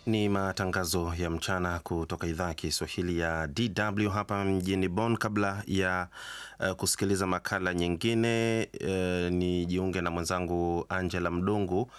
Ni matangazo ya mchana kutoka idhaa ya Kiswahili ya DW hapa mjini Bonn. Kabla ya uh, kusikiliza makala nyingine uh, ni jiunge na mwenzangu Angela Mdungu.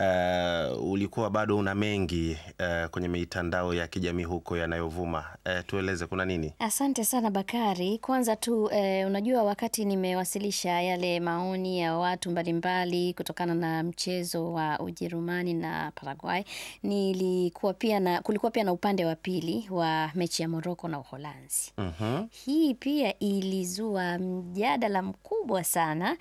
Uh, ulikuwa bado una mengi uh, kwenye mitandao ya kijamii huko yanayovuma. Uh, tueleze kuna nini? Asante sana Bakari. Kwanza tu eh, unajua wakati nimewasilisha yale maoni ya watu mbalimbali kutokana na mchezo wa Ujerumani na Paraguay, nilikuwa pia na kulikuwa pia na upande wa pili wa mechi ya Morocco na Uholanzi. Mhm. Hii pia ilizua mjadala mkubwa sana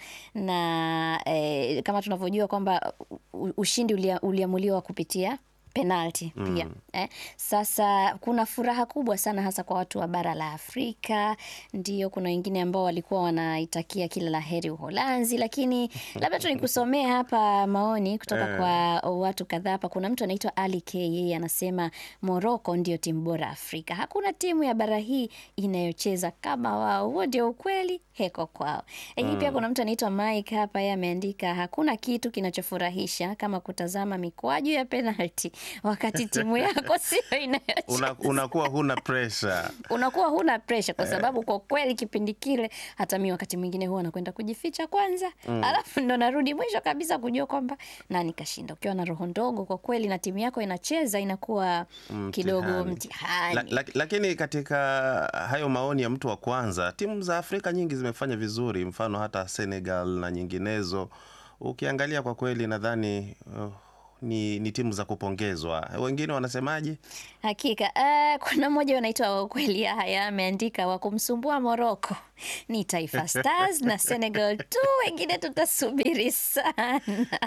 na eh, kama tunavyojua kwamba u- ushindi ulia- uliamuliwa kupitia penalti pia eh. Sasa kuna furaha kubwa sana hasa kwa watu wa bara la Afrika. Ndio, kuna wengine ambao walikuwa wanaitakia kila la heri Uholanzi, lakini labda tu nikusomee hapa maoni kutoka Eh. kwa watu kadhaa hapa. Kuna mtu anaitwa Ali K, yeye anasema Morocco ndio timu bora Afrika, hakuna timu ya bara hii inayocheza kama wao. Huo ndio ukweli, heko kwao. Lakini pia kuna mtu anaitwa Mike hapa, yeye ameandika hakuna kitu kinachofurahisha kama kutazama mikwaju ya penalti wakati timu yako sio inayocheza Una, unakuwa huna pressure. unakuwa huna presha kwa sababu kwa kweli kipindi kile hata mi wakati mwingine huwa nakwenda kujificha kwanza alafu ndo narudi mwisho kabisa kujua kwamba nani kashinda ukiwa na roho ndogo kwa kweli na timu yako inacheza inakuwa kidogo Mtihani. mtihani La, la, lakini katika hayo maoni ya mtu wa kwanza, timu za Afrika nyingi zimefanya vizuri, mfano hata Senegal na nyinginezo. Ukiangalia kwa kweli, nadhani uh, ni, ni timu za kupongezwa. Wengine wanasemaje? Hakika uh, kuna mmoja wanaitwa ukweli haya ameandika wa kumsumbua Morocco ni Taifa Stars na Senegal tu, wengine tutasubiri sana.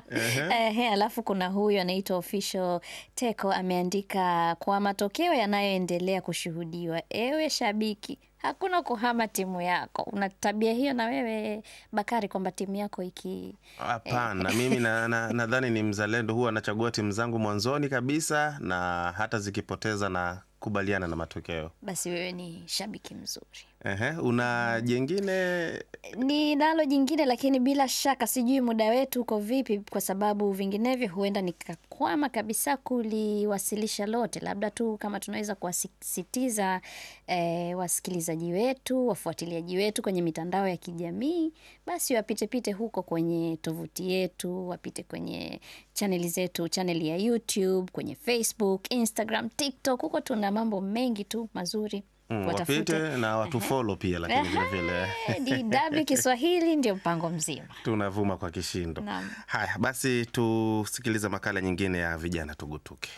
Ehe, alafu kuna huyu anaitwa official Teko ameandika kwa matokeo yanayoendelea kushuhudiwa, ewe shabiki hakuna kuhama timu yako. Una tabia hiyo na wewe Bakari, kwamba timu yako iki Hapana, mimi nadhani na, nadhani ni mzalendo, huwa anachagua timu zangu mwanzoni kabisa, na hata zikipoteza na kubaliana na matokeo. basi wewe ni shabiki mzuri. Ehe, una jengine Ni nalo jingine lakini bila shaka sijui muda wetu uko vipi, kwa sababu vinginevyo huenda nikakwama kabisa kuliwasilisha lote. Labda tu kama tunaweza kuwasisitiza eh, wasikilizaji wetu, wafuatiliaji wetu kwenye mitandao ya kijamii, basi wapitepite huko kwenye tovuti yetu, wapite kwenye chaneli zetu, chaneli ya YouTube, kwenye Facebook, Instagram, TikTok. Huko tuna mambo mengi tu mazuri, mm, watafute. wapite na watu follow pia, lakini vile vile Ehe, DW Kiswahili ndio mpango mzima. tunavuma kwa kishindo. Naam. Haya basi, tusikilize makala nyingine ya vijana tugutuke.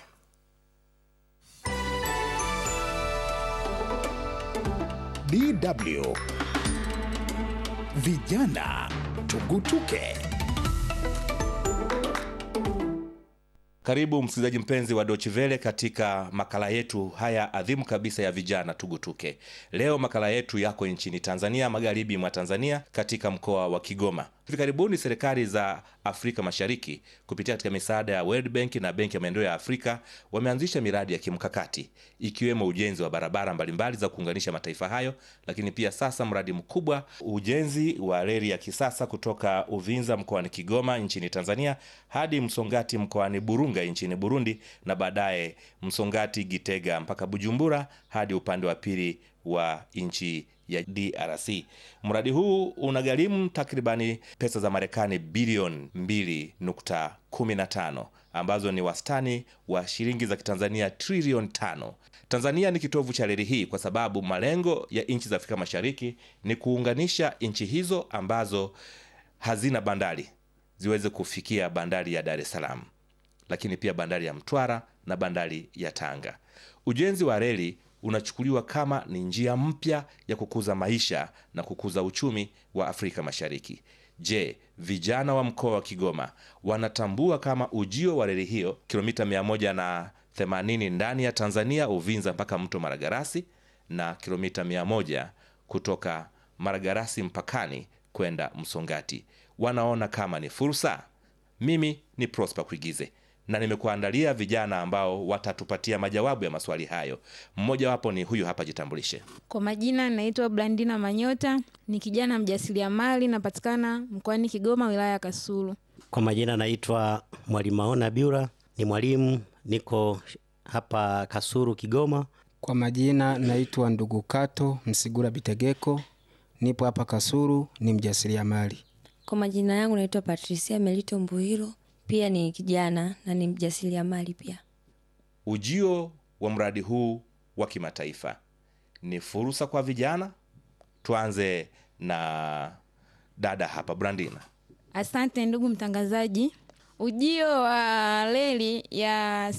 DW Vijana Tugutuke. Karibu msikilizaji mpenzi wa Deutsche Welle katika makala yetu haya adhimu kabisa ya vijana tugutuke. Leo makala yetu yako nchini Tanzania, magharibi mwa Tanzania, katika mkoa wa Kigoma. Hivi karibuni serikali za Afrika Mashariki kupitia katika misaada ya World Bank na Benki ya Maendeleo ya Afrika wameanzisha miradi ya kimkakati ikiwemo ujenzi wa barabara mbalimbali za kuunganisha mataifa hayo, lakini pia sasa mradi mkubwa ujenzi wa reli ya kisasa kutoka Uvinza mkoani Kigoma nchini Tanzania hadi Msongati mkoani Burunga nchini Burundi na baadaye Msongati Gitega mpaka Bujumbura hadi upande wa pili wa nchi ya DRC. Mradi huu unagharimu takribani pesa za Marekani bilioni 2.15 ambazo ni wastani wa shilingi za Kitanzania trilioni tano. Tanzania ni kitovu cha reli hii kwa sababu malengo ya nchi za Afrika Mashariki ni kuunganisha nchi hizo ambazo hazina bandari ziweze kufikia bandari ya Dar es Salaam, lakini pia bandari ya Mtwara na bandari ya Tanga. Ujenzi wa reli unachukuliwa kama ni njia mpya ya kukuza maisha na kukuza uchumi wa Afrika Mashariki. Je, vijana wa mkoa wa Kigoma wanatambua kama ujio wa reli hiyo kilomita 180 ndani ya Tanzania, Uvinza mpaka mto Maragarasi na kilomita 100 kutoka Maragarasi mpakani kwenda Msongati, wanaona kama ni fursa? Mimi ni Prosper Kuigize na nimekuandalia vijana ambao watatupatia majawabu ya maswali hayo. Mmojawapo ni huyu hapa, jitambulishe. Kwa majina naitwa Blandina Manyota, ni kijana mjasiriamali, napatikana mkoani Kigoma, wilaya ya Kasulu. Kwa majina naitwa Mwalimu Maona Biura, ni mwalimu, niko hapa Kasuru, Kigoma. Kwa majina naitwa ndugu Kato Msigura Bitegeko, nipo hapa Kasuru, ni mjasiriamali. Kwa majina yangu naitwa Patricia Melito Mbuhiro, pia ni kijana na ni mjasiriamali pia. Ujio wa mradi huu wa kimataifa ni fursa kwa vijana. Tuanze na dada hapa Brandina. Asante ndugu mtangazaji. Ujio wa reli ya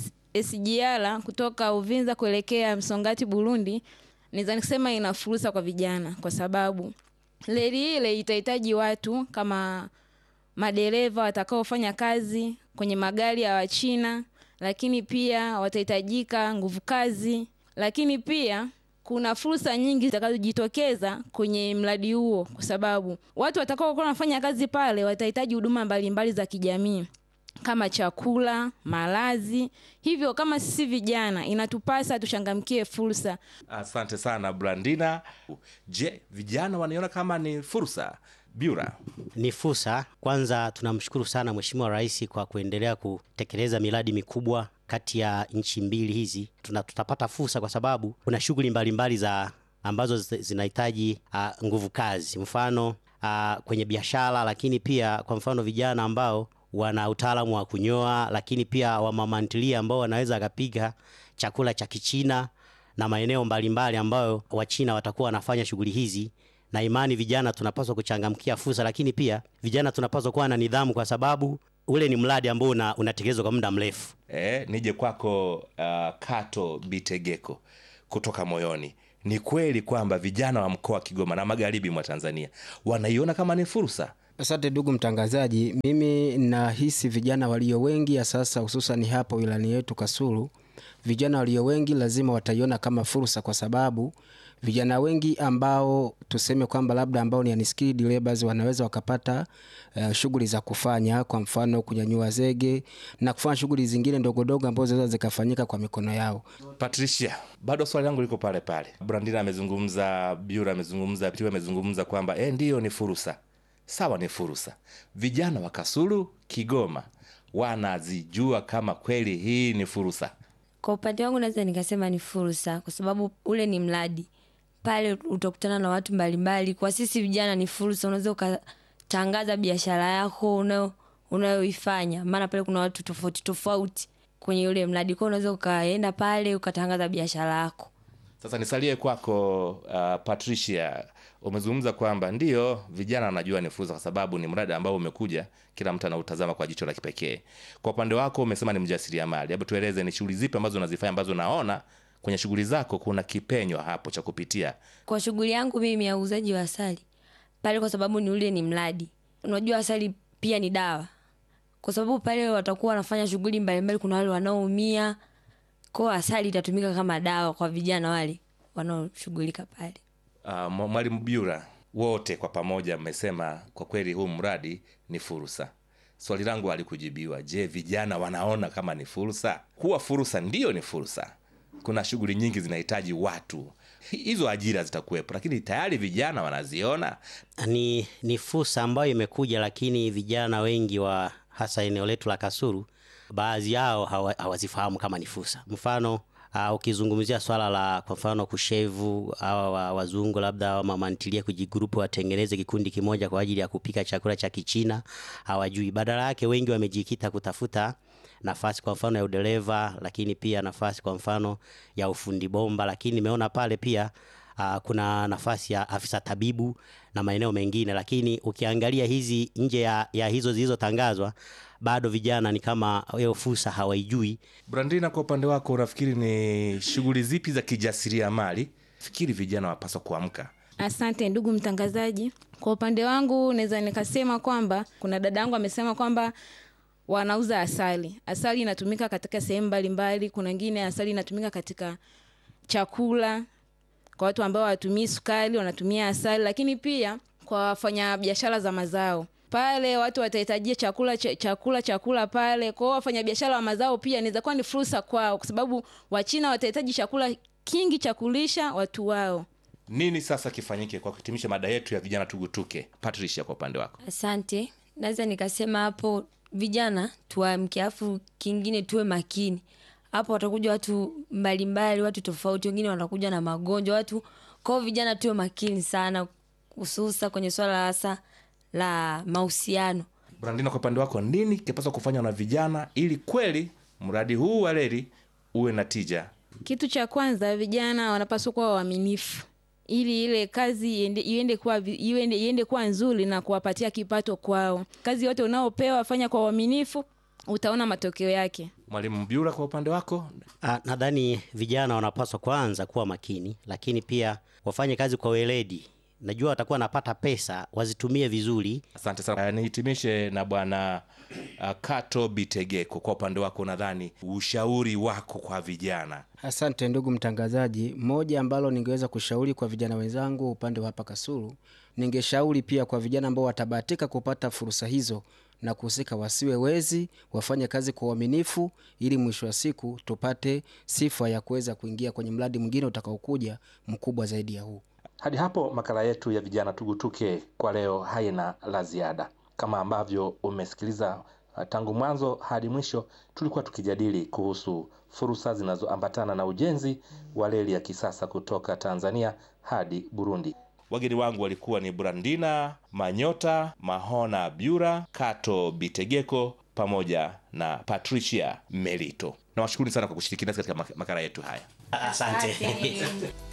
SGR kutoka Uvinza kuelekea Msongati Burundi, naweza nikisema ina fursa kwa vijana, kwa sababu reli ile itahitaji watu kama madereva watakaofanya kazi kwenye magari ya Wachina, lakini pia watahitajika nguvu kazi, lakini pia kuna fursa nyingi zitakazojitokeza kwenye mradi huo, kwa sababu watu watakaokuwa wanafanya kazi pale watahitaji huduma mbalimbali za kijamii kama chakula, malazi. Hivyo kama sisi vijana, inatupasa tuchangamkie fursa. Asante sana Brandina. Je, vijana wanaiona kama ni fursa? Biura, Ni fursa. Kwanza tunamshukuru sana Mheshimiwa Rais kwa kuendelea kutekeleza miradi mikubwa kati ya nchi mbili hizi. Tuna, tutapata fursa kwa sababu kuna shughuli mbalimbali za ambazo zi- zinahitaji uh, nguvu kazi, mfano uh, kwenye biashara, lakini pia kwa mfano vijana ambao wana utaalamu wa kunyoa, lakini pia wamamantilia ambao wanaweza akapiga chakula cha Kichina na maeneo mbalimbali ambayo Wachina watakuwa wanafanya shughuli hizi na imani vijana tunapaswa kuchangamkia fursa, lakini pia vijana tunapaswa kuwa na nidhamu, kwa sababu ule ni mradi ambao una, unatekelezwa kwa muda mrefu. eh, nije kwako uh, Kato Bitegeko kutoka moyoni. Ni kweli kwamba vijana wa mkoa wa Kigoma na magharibi mwa Tanzania wanaiona kama ni fursa? Asante ndugu mtangazaji, mimi nahisi vijana walio wengi ya sasa, hususan hapa wilani yetu Kasulu, vijana walio wengi lazima wataiona kama fursa, kwa sababu vijana wengi ambao tuseme kwamba labda ambao ni unskilled laborers wanaweza wakapata uh, shughuli za kufanya, kwa mfano kunyanyua zege na kufanya shughuli zingine ndogondogo ambazo zinaweza zikafanyika kwa mikono yao. Patricia, bado swali langu liko pale pale. Brandina amezungumza, Biura amezungumza, Pitu amezungumza kwamba eh, ndiyo ni fursa. Sawa, ni fursa. Vijana wa Kasulu, Kigoma wanazijua kama kweli hii ni fursa? Kwa upande wangu naweza nikasema ni fursa, kwa sababu ule ni mradi pale, utakutana na watu mbalimbali. Kwa sisi vijana ni fursa, unaweza ukatangaza biashara yako unayo unayoifanya, maana pale kuna watu tofauti tofauti kwenye ule mradi, kwa unaweza ukaenda pale ukatangaza biashara yako. Sasa nisalie kwako uh, Patricia, umezungumza kwamba ndiyo vijana wanajua ni fursa, kwa sababu ni mradi ambao umekuja, kila mtu anautazama kwa jicho la kipekee. Kwa upande wako umesema ni mjasiriamali, hebu tueleze ni shughuli zipi ambazo unazifanya ambazo naona kwenye shughuli zako kuna kipenyo hapo cha kupitia. Kwa shughuli yangu mimi ya uuzaji wa asali pale, kwa sababu ni ule ni mradi, unajua asali pia ni dawa, kwa sababu pale watakuwa wanafanya shughuli mbalimbali. Kuna wale wanaoumia, kwa asali itatumika kama dawa kwa vijana wale wanaoshughulika pale. Uh, Mwalimu Biura, wote kwa pamoja mmesema kwa kweli huu mradi ni fursa. Swali langu halikujibiwa. Je, vijana wanaona kama ni fursa? Kuwa fursa ndiyo ni fursa. Kuna shughuli nyingi zinahitaji watu, hizo ajira zitakuwepo, lakini tayari vijana wanaziona. Ni, ni fursa ambayo imekuja, lakini vijana wengi wa hasa eneo letu la Kasulu, baadhi yao hawa- hawazifahamu kama ni fursa. Mfano uh, ukizungumzia swala la kwa mfano kushevu hawa wa- wazungu labda wa mamantilia kujigrupu watengeneze kikundi kimoja kwa ajili ya kupika chakula cha Kichina, hawajui. Badala yake wengi wamejikita kutafuta nafasi kwa mfano ya udereva, lakini pia nafasi kwa mfano ya ufundi bomba, lakini nimeona pale pia uh, kuna nafasi ya afisa tabibu na maeneo mengine, lakini ukiangalia hizi nje ya, ya hizo zilizotangazwa bado vijana ni kama hiyo fursa hawaijui. Brandina, kwa upande wako unafikiri ni shughuli zipi za kijasiriamali fikiri vijana wapaswa kuamka? Asante ndugu mtangazaji. Kwa upande wangu naweza nikasema kwamba kuna dada yangu amesema kwamba wanauza asali. Asali inatumika katika sehemu mbalimbali. Kuna wengine asali inatumika katika chakula, kwa watu ambao hawatumii sukari wanatumia asali, lakini pia kwa wafanya biashara za mazao pale watu watahitajia chakula ch chakula chakula pale. Kwa hiyo wafanyabiashara wa mazao pia inaweza kuwa ni fursa kwao, kwa sababu Wachina watahitaji chakula kingi cha kulisha watu wao. Nini sasa kifanyike kwa kuhitimisha mada yetu ya vijana tugutuke? Patricia, kwa upande wako. Asante, naweza nikasema hapo vijana tuamke, afu kingine tuwe makini. hapo watakuja watu mbalimbali watu tofauti wengine watakuja na magonjwa watu kwao vijana tuwe makini sana hususa kwenye swala hasa la mahusiano brandina kwa upande wako nini kipaswa kufanywa na vijana ili kweli mradi huu wa reli uwe na tija Kitu cha kwanza, vijana wanapaswa kuwa waaminifu ili ile kazi iende, iende kuwa, vi- iende, iende kuwa nzuri na kuwapatia kipato kwao. Kazi yote unaopewa fanya kwa uaminifu, utaona matokeo yake. mwalimu mbyura kwa upande wako Ah, nadhani vijana wanapaswa kwanza kuwa makini, lakini pia wafanye kazi kwa weledi. Najua watakuwa wanapata pesa, wazitumie vizuri. asante sana uh, nihitimishe na bwana uh, kato bitegeko kwa upande wako nadhani ushauri wako kwa vijana Asante ndugu mtangazaji. Moja ambalo ningeweza kushauri kwa vijana wenzangu upande wa hapa Kasulu, ningeshauri pia kwa vijana ambao watabahatika kupata fursa hizo na kuhusika, wasiwe wezi, wafanye kazi kwa uaminifu, ili mwisho wa siku tupate sifa ya kuweza kuingia kwenye mradi mwingine utakaokuja mkubwa zaidi ya huu. hadi hapo makala yetu ya vijana tugutuke kwa leo haina la ziada kama ambavyo umesikiliza uh, tangu mwanzo hadi mwisho tulikuwa tukijadili kuhusu fursa zinazoambatana na ujenzi wa reli ya kisasa kutoka tanzania hadi burundi wageni wangu walikuwa ni brandina manyota mahona byura kato bitegeko pamoja na patricia melito nawashukuru sana kwa kushiriki nasi katika mak- makala yetu haya Asante.